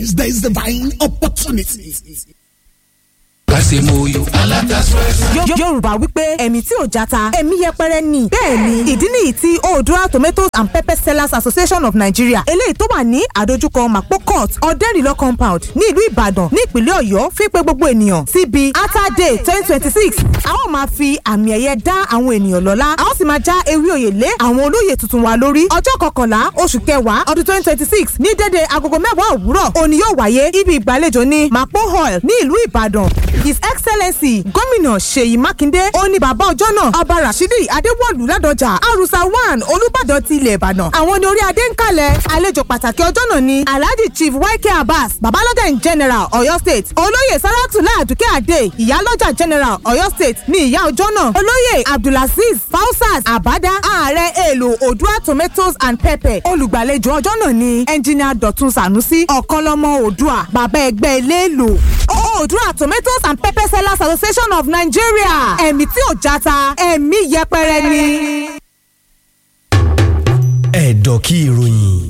There is divine opportunity. kásìmóyò alátasọ́ẹ̀sì. yorùbá wípé ẹ̀mí tí ò játa ẹ̀mí yẹpẹrẹ ni. bẹ́ẹ̀ ni ìdí nìyí tí oodua tomatoes and pepper sellers association of nigeria eléyìí tó wà ní àdójúkọ mapo court ọ̀dẹ́rìlọ́ compound ní ìlú ìbàdàn ní ìpínlẹ̀ ọ̀yọ́ fi pé gbogbo ènìyàn síbi ata day twenty twenty six a ó máa fi àmì ẹ̀yẹ dá àwọn ènìyàn lọ́lá a ó sì máa já ewé òye lé àwọn olóyè tuntun wa lórí ọjọ́ kọkànlá oṣù kẹwàá ọdún twenty twenty six ní dédé agogo mẹ́wàá òwúrọ̀ òní yóò wáyé ibi ìgbàlejò ní mapo hall ní ìlú ìbàdàn his excellency gómìnà ṣèyí mákindé ó ní bàbá ọjọ́ náà ọba rashidi adéwọ̀lú ládọjà arusa one olùbàdàn ti ilẹ̀ ìbàdàn àwọn ní orí adé ń kalẹ̀ àlejò pàtàkì ọjọ́ náà ni alhaji chief yk abbas babalọ́jà in general ọ̀yọ́ state olóyè saratula aduke ade ìyálọ́jà general ọ̀yọ́ state ní ìyá ọjọ́ náà olóyè abdulaziz fausas abada ààrẹ èlò odua tomatoes and pepper olùgbàlejò ọjọ́ náà ni engineer dọ̀tun sanusi ọ̀kanlọ́mọ odua bàbá ẹgbẹ́ eléèlò odua tomatoes and pepper sellers association of nigeria ẹ̀mí tí ò játa ẹ̀mí yẹpẹrẹ ni. ẹ̀dọ̀ kí ìròyìn.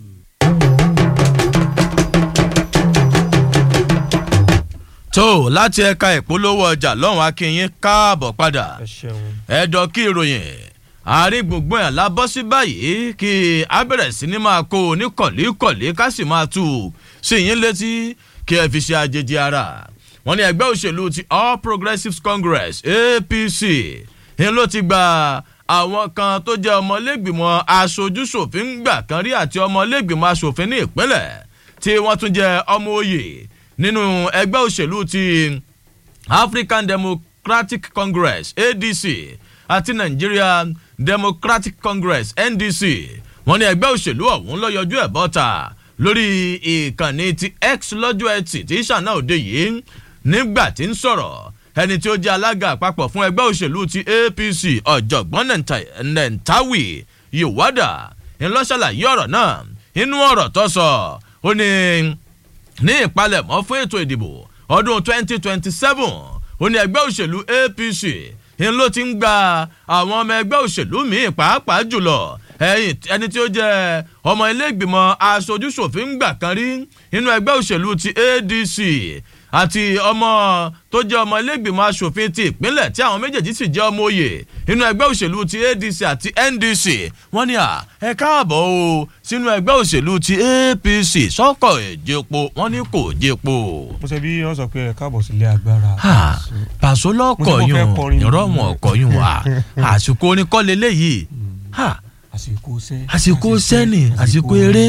tó láti ẹ̀ka ìpolówó ọjà lọ́hùn akínyín káàbọ̀ padà ẹ̀dọ̀ kí ìròyìn àárín gbogbo ẹ̀ la bọ́ sí báyìí kí a bẹ̀rẹ̀ sí ni máa kó o ní kọ̀líkọ̀lí ká sì máa tù ú sí yín létí kí ẹ fi ṣe àjèjì ara wọn ní ẹgbẹ́ òṣèlú ti all progressives congress apc ń ló ti gba àwọn kan tó jẹ́ ọmọlẹ́gbìmọ̀ aṣojúṣòfin gbà kan rí àti ọmọlẹ́gbìmọ̀ aṣòfin ní ìpínlẹ̀ tí wọ́n tún jẹ́ ọmọ òye nínú ẹgbẹ́ òṣèlú ti african democratic congress adc àti nigerian democratic congress ndc wọ́n ní ẹgbẹ́ òṣèlú ọ̀hún ló yọjú ẹ̀ bọ́ta lórí ìkànnì ti x lọ́jọ́ ẹtì tí sànà òde yìí nígbà tí ń sọ̀rọ̀ ẹni tí ó jẹ́ alága àpapọ̀ fún ẹgbẹ́ òṣèlú ti apc ọ̀jọ̀gbọ́n nentawi yowada ńlọ́ṣàlàyé ọ̀rọ̀ náà inú ọ̀rọ̀ tó sọ ó ní ní ìpalẹ̀mọ́ fún ètò ìdìbò ọdún 2027 ó ní ẹgbẹ́ òṣèlú apc ń ló ti ń gba àwọn ọmọ ẹgbẹ́ òṣèlú míì pàápàá jùlọ ẹni tí ó jẹ́ ọmọ ilé ìgbìmọ̀ aṣojúṣòfin gbà kan rí nínú ẹgbẹ́ òṣèlú ti adc àti ọmọ tó jẹ́ ọmọ ilégbìmọ̀ asòfin ti ìpínlẹ̀ tí àwọn méjèèjì sì jẹ́ ọmọ òye nínú ẹgbẹ́ òṣèlú ti adc àti ndc wọ́n ní à ẹ káàbọ̀ o sínú ẹgbẹ́ òṣèlú ti apc sọ́kọ̀ èjèpo wọ́n ní kò jèpo. mo ṣe bí wọn sọ pé ẹ káàbọ̀ sílé agbára. pàṣọ lọkọ yún ìrọ̀mọ̀ ọkọ̀ yún wa àsìkò oníkọ́lé léyìí àsìkò sẹ́ àsìkò sẹ́ni àsìkò eré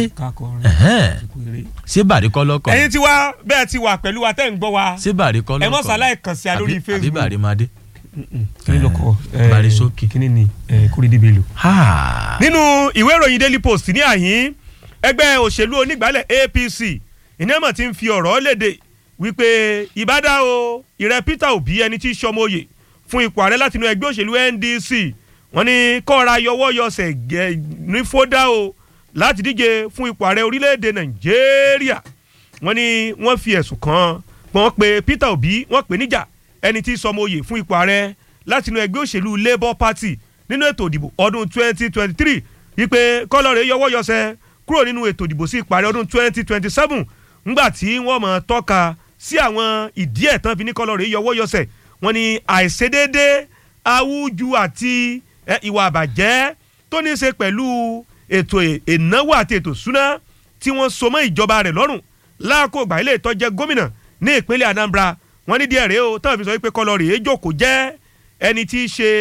ṣé bàrí kọ́ lọ́kọ̀. ẹyin tí wá bẹ́ẹ̀ ti wà pẹ̀lú wa tẹ́ ń gbọ́ wa ṣé bàrí kọ́ lọ́kọ̀ ẹ mọ̀ sáláì kàn sí a lórí àbí facebook bàrí máa dé. kí ni lọkọ bàrí sókè. kí ni ni kúrídì bello. nínú ìwé ìròyìn daily post ní àyín ẹgbẹ́ òṣèlú onígbàálẹ̀ apc ìnáwó ti ń fi ọ̀rọ̀ léde wípé ìbádá o ìrẹ́ peter obi ẹni tí í ṣọmọye fún ipò ààrẹ látinú ẹgbẹ́ òṣèlú ndc wọ́n ní kọ́ra yọwọ́ yọsẹ̀ ní fódà o láti díje fún ipò ààrẹ orílẹ̀-èdè nàìjíríà wọ́n ní wọ́n fi ẹ̀sùn kan wọ́n pe peter obi wọ́n pè níjà ẹni tí sọmọ oyè fún ipò ààrẹ látinú ẹgbẹ́ òṣèlú labour party nínú ètò ìdìbò ọdún 2023 wípé kọ́lọ́rẹ̀ yọwọ́ yọsẹ̀ kúrò nínú ètò ìdìbò sí ipò ààrẹ ọdún 2027 ńgbà tí wọ́n mọ̀ tọ́ka sí àwọn ìdí ẹ̀ tán fi ní kọ́lọ́rẹ̀ yọwọ́ yọsẹ̀ wọ́n ní àìṣedéédé awúju àti ìwà àbàjẹ́ tó ní í ṣe pẹ̀lú ètò ìnáwó àti ètò ìṣúná tí wọ́n so mọ́ ìjọba rẹ̀ lọ́rùn láàkó ìgbà ilé ìtọ́jẹ́ gómìnà ní ìpínlẹ̀ anambra wọ́n ní díẹ̀ rèé o táwọn fi sọ wípé kọlọ́rì èjòkó jẹ́ ẹni tí í ṣe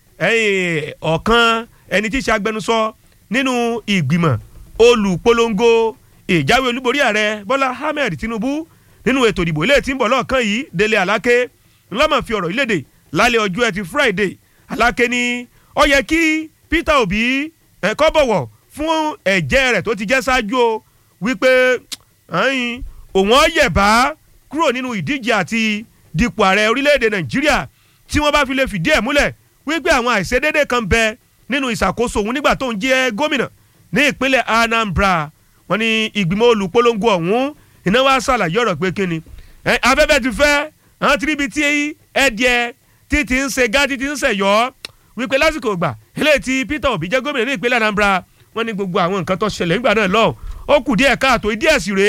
ọ̀kan ẹni tí í ṣe agbẹnusọ nínú ìgbìmọ̀ olùpolongo ìjáwé olúborí ààrẹ bọ́lá ahmed tinubu nínú ètò ìdìbò ilé tí ń bọ̀ lọ́ọ̀kan yìí délé aláké ńlọ́mọ̀ fi ọ̀rọ̀ ìlédè lálẹ́ ọjọ́ ẹtì friday aláké ní ó yẹ kí peter obi ẹ̀kọ́ bọ̀wọ̀ fún ẹ̀jẹ̀ rẹ̀ tó ti jẹ́ ṣáájú o wípé òun ọ̀yẹ̀bá kúrò nínú ìdíje àti dipò ààrẹ orílẹ̀-èdè nàìjíríà tí wọ́n bá fi lè fìdí ẹ̀ múlẹ̀ wípé àwọn àìṣedédé kan bẹ nínú ìṣàkóso òun nígbà tó ń jẹ́ gómìnà ní ìpínlẹ̀ anambra wọ́n ní ìgbìmọ̀ olùpolongo ọ̀hún iná wá ṣàlàyé ọ̀rọ̀ pé kíni afẹ́fẹ́ ti fẹ́ àwọn tìrìbì tí ẹ̀díẹ̀ tí ti ń ṣe gá tí ti ń ṣẹ̀yọ́ wípé lásìkò ìgbà eléyìí tí peter obi jẹ́ gómìnà ní ìpínlẹ̀ anambra wọ́n ní gbogbo àwọn nǹkan tó ṣẹlẹ̀ nígbà náà lọ ó kù díẹ̀ káàtó ìdí ẹ̀sìn rèé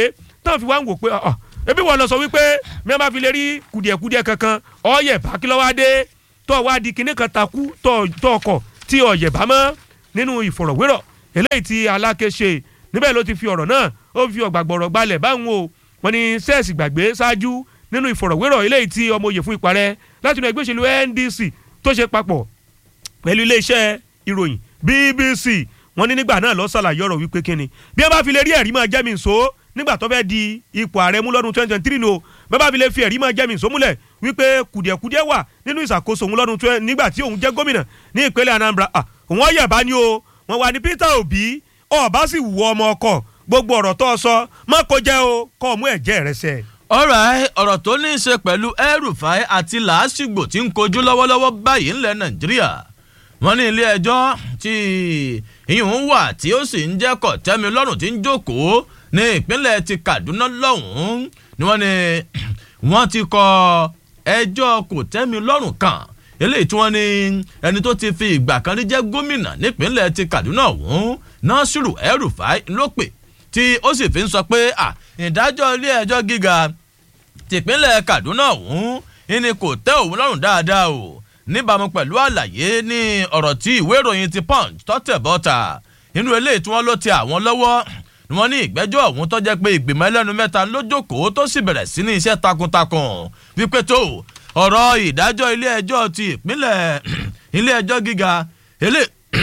táwọn fi wá ń wò pé ọ̀ ebi wọn lọ sọ wípé mi máa fi lè rí kùdìẹ̀kùdìẹ̀ kankan ọ̀yẹ̀ bá kí lọ́wọ́ adé tó wá di kinní kan takú tó ọkọ̀ tí ọ̀yẹ̀ bá mọ́ nínú ìfọ̀rọ̀wérọ̀ eléyìí tí aláké ṣe níbẹ̀ ló ti fi ọ̀rọ̀ náà ó fi ọ̀gbàgbọ̀rọ̀ gbalẹ̀ báwọn o wọn ni sẹ́ẹ̀sì gbàgbé ṣáájú nínú ìfọ̀rọ̀wérọ̀ eléyìí tí ọmọ òye fún ìparẹ́ láti inú ẹgbẹ́ òṣèlú NDC tó ṣe papọ̀ pẹ̀lú iléeṣẹ́ ìròyìn BBC wọ́n ní nígbà náà lọ ṣàlàyé ọ̀rọ̀ wípé kíni bí wọ́n bá fi lè rí ẹ̀rí máa jẹ́ mi nso nígbà tó fẹ́ di ipò ààrẹ mú lọ́dún twenty twenty three no bẹ́ẹ̀ bá fi lè fi ẹ̀rí máa jẹ́ mi nso múlẹ̀ wípé kùdìẹ̀kùdìẹ̀ wà nínú ìṣàkóso òun lọ́dún twenty nígbà tí òun jẹ́ gómìnà ní ìpínlẹ̀ Anambra òun ọ̀yẹ̀ bá ní o wọ́n wà ní Peter Obi ọ̀bá sì wù ọmọ ọkọ̀ gbogbo ọ̀rọ̀ tó sọ má kó jẹ́ o kọ́ ọmú ẹ̀jẹ̀ rẹ sẹ́. ọ̀rọ̀ ọ̀rọ̀ tó ní í ṣe pẹ̀lú El-Rufai àti làásìgbò tí ń kojú lọ́wọ́lọ́wọ́ báyìí ńlẹ̀ Nàìjíríà wọ́n ní ilé ẹjọ́ tí ìyún wà tí ó sì ń jẹ́ kọ̀tẹ́mi lọ́rùn tí ń jókòó ní ìpínlẹ̀ ti Kaduna lọ́hùn-ún ni wọ́n ní wọ́n ti kọ ẹjọ́ kòtẹ́mi lọ́rùn kan eléyìí tí wọ́n ní ẹni tó ti fi ìgbà kan rí jẹ́ gómìnà nípínlẹ̀ ti Kaduna ọ̀hún Nasiru El-Rufai ló pè tí ó sì fi ń sọ pé ìdájọ́ ilé ẹjọ́ gíga tìpínlẹ̀ Kaduna ọ̀hún ni kò tẹ́ òun lọ́rùn dáadáa o níbàámu pẹ̀lú àlàyé ní ọ̀rọ̀ tí ìwé ìròyìn ti punch tọ́tẹ̀ bọ́ta inú eléyìí tí wọ́n ló ti àwọn lọ́wọ́ ni wọ́n ní ìgbẹ́jọ́ ọ̀hún tó jẹ́ pé ìgbìmọ̀ ẹlẹ́nu mẹ́ta ló jókòó tó sì bẹ̀rẹ̀ sí ní iṣẹ́ takuntakun wípé tó ọ̀rọ̀ ìdájọ́ ilé ẹjọ́ ti ìpínlẹ̀ ilé ẹjọ́ gíga ilé.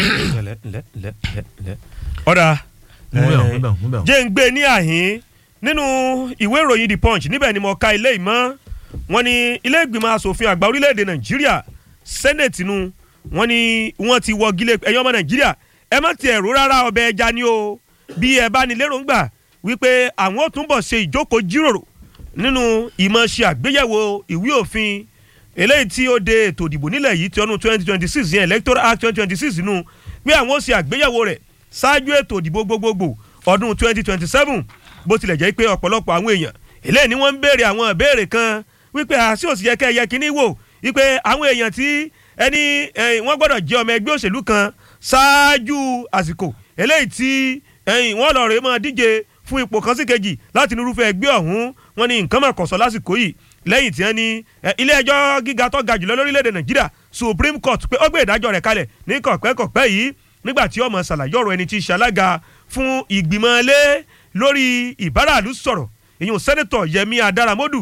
ọ̀dà múbẹ̀ jẹ́ ń gbé ní àhín nínú ìwé ìròyìn the punch níbẹ̀ ni mo ka ilé ìmọ̀ wọn ní ilé ìgbìmọ̀ asòfin àgbà orílẹ̀-èdè nàìjíríà senate nu wọn ní wọn ti wọ gílé ẹ̀yin ọmọ nàìjíríà ẹ má ti ẹ̀rú rárá ọbẹ̀ ẹja ni o bí ẹ bá ní lérògbà wípé àwọn ò túnbọ̀ ṣe ìjókòó jíròrò nínú ìmọ̀ ṣe àgbéyẹ̀wò ìwé òfin eléyìí tí ó de ètò ìdìbò nílẹ̀ yìí ti ọdún twenty twenty six yẹn electoral act twenty twenty six nù pé àwọn ó ṣe àgbéyẹ̀wò rẹ̀ ṣáájú ètò ìdìbò gbogbogbò ọdún twenty twenty seven bó tilẹ̀ jẹ́ pé ọ̀pọ̀lọpọ̀ àwọn èèyàn eléyìí ni wọ́n ń béèrè àwọn ìbéèrè kan wípé àṣì òsì yẹ kẹ́ ẹ yẹ kínní wò wípé àwọn èèyàn tí ẹni wọ́n gbọ́dọ̀ jẹ́ ọmọ ẹgbẹ́ òṣèlú kan ṣáájú àsìkò eléyìí tí wọ́n lọ rèé máa díje fún ipò kan sí kejì láti nírúfẹ́ ẹgbẹ́ ọ̀hún wọ́n ní nǹkan máa kọ̀sọ́ lásìkò yìí lẹ́yìn tí wọ́n ní ilé ẹjọ́ gíga tó ga jùlọ lórílẹ̀‐èdè nàìjíríà supreme court pé ó gbé ìdájọ́ rẹ̀ kalẹ̀ ní kọ̀pẹ́kọ̀pẹ́ yìí nígbà tí ọmọ ṣàlàyé ọ̀rọ̀ ẹni tí í ṣe alága fún ìgbìmọ̀ ilé lórí ìbáraàlú sọ̀rọ̀ ìyún sẹ́nitọ̀ yẹmi adaramodu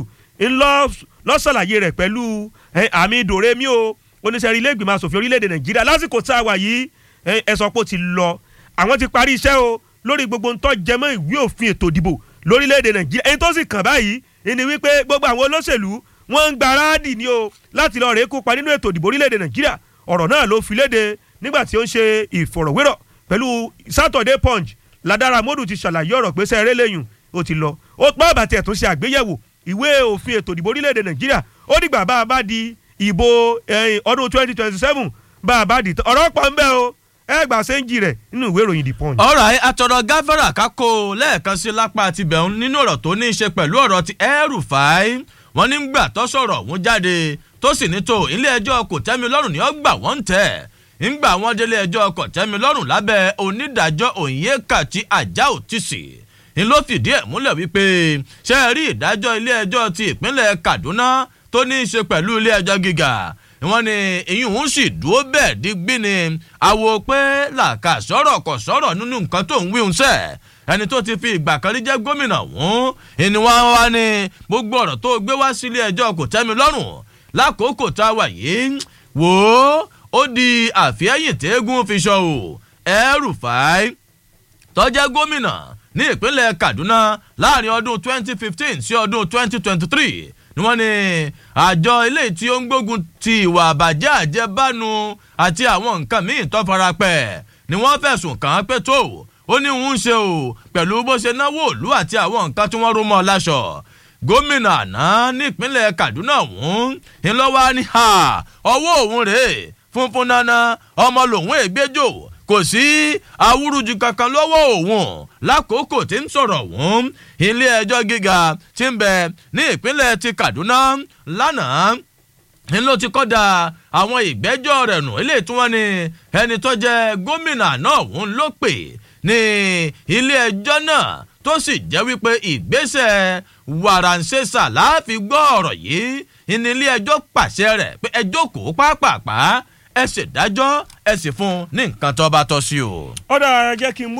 ńlọ ṣàlàyé rẹ̀ pẹ̀lú àmì dòrèmí o oníṣẹ́rí ilé ìgbìmọ̀ asòfin orílẹ̀‐èdè nàìjíríà lásìkò tá a wà yìí ẹ sọ pé ó ti lọ àwọn ti parí iṣẹ́ o lórí gbogbo ntọ́ jẹmọ́ ìwé òfin ètò ìdìbò lórílẹ̀‐èdè nàìjíríà ẹni tó sì kàn báyìí ni wípé gbogbo àwọn olóṣèlú wọ́n ń gbaradì ni o láti lọ rèé kópa nínú ètò ìdìbò orílẹ̀‐èdè nàìjíríà ọ̀rọ̀ náà ló fi léde nígbà tí ó ń ṣe ìfọ̀rọ̀wérọ̀ pẹ̀lú Saturday Punch Ladara Modu ti ṣàlàyé ọ̀rọ̀ pé sẹ́ẹ̀rẹ́ lẹ́yìn ó ti lọ ó pọ́ àbàtì ẹ̀tún ṣe àgbéyẹ̀wò ìwé òfin ètò ìdìbò orílẹ̀‐èdè nàìjíríà ó dìgbà bá a bá di ìbò ọdún twenty twenty seven bá a bá di ọ̀rọ̀ pọ̀ ń bẹ o ẹ gbà sẹ́ńjì rẹ̀ nínú ìwé ìròyìn the punch. ọ̀rọ̀ àtọ̀rọ̀ gáfárà kákó lẹ́ẹ̀kan sí lápá àti bẹ̀rùn nínú ọ̀rọ̀ tó ní í ṣe pẹ̀lú ọ̀rọ̀ ti El-Rufai wọ́n ní gbà tó sọ̀rọ̀ òun jáde tó sì ní tó ilé ẹjọ́ kò tẹ́mi lọ́rùn ní ọgbà wọ́n ń tẹ̀ ńgbà wọ́n délé ẹjọ́ kò tẹ́mi lọ́rùn lábẹ́ onídàájọ́ Onyekachi Ajao Tisi ni ló fìdí ẹ̀ múlẹ̀ wípé ṣe é rí ìdájọ́ ilé ẹjọ́ ti ìpínlẹ̀ Kaduna tó ní í ṣe pẹ̀lú ilé ẹjọ́ gíga wọ́n ní ìyún òun sì dúró bẹ́ẹ̀ digbí ni àwo pé làkà sọ̀rọ̀ kò sọ̀rọ̀ nínú nǹkan tó ń wí ń sẹ̀ ẹni tó ti fi ìgbà kan rí jẹ́ gómìnà ọ̀hún ìní wá wá ní gbogbo ọ̀rọ̀ tó gbé wá sílé ẹjọ́ kò tẹ́ mi lọ́rùn lákòókò tá a wà yìí wò ó ó di àfihàn tẹ́gùn fi ṣọ o El-Rufai tó jẹ́ gómìnà ní ìpínlẹ̀ Kaduna láàrin ọdún 2015 sí ọdún 2023 ni wọ́n ní àjọ ilé tí ó ń gbógun ti ìwà àbàjẹ́ àjẹbánu àti àwọn nǹkan míì tó farapẹ́ ni wọ́n fẹ̀sùn kàn án pé tó ó ní òun ṣe o pẹ̀lú bó ṣe náwó òlú àti àwọn nǹkan tí wọ́n rú mọ́ láṣọ gómìnà àná nípínlẹ̀ Kaduna ọ̀hún ńlọ́wọ́ ní ọwọ́ òun rèé funfun nana ọmọ lòun ègbéjò kò sí awúrúju kankan lọ́wọ́ òun lákòókò tí ń sọ̀rọ̀ òun ilé ẹjọ́ gíga tí ń bẹ ní ìpínlẹ̀ ti Kaduna lánàá ń ló ti kọ́da àwọn ìgbẹ́jọ́ rẹ̀ nù ilé tí wọ́n ní ẹni tó jẹ́ gómìnà náà òun ló pè ní ilé ẹjọ́ náà tó sì jẹ́ wípé ìgbésẹ̀ wàràǹṣeṣà láàfin gbọ́ ọ̀rọ̀ yìí ìnílé ẹjọ́ pàṣẹ rẹ̀ pé ẹjọ́ kò pápápá ẹ ṣèdájọ́ ẹ sì fún un ní nǹkan tó bá tọ́ sí o. ọ̀dà jẹ́ kí n mú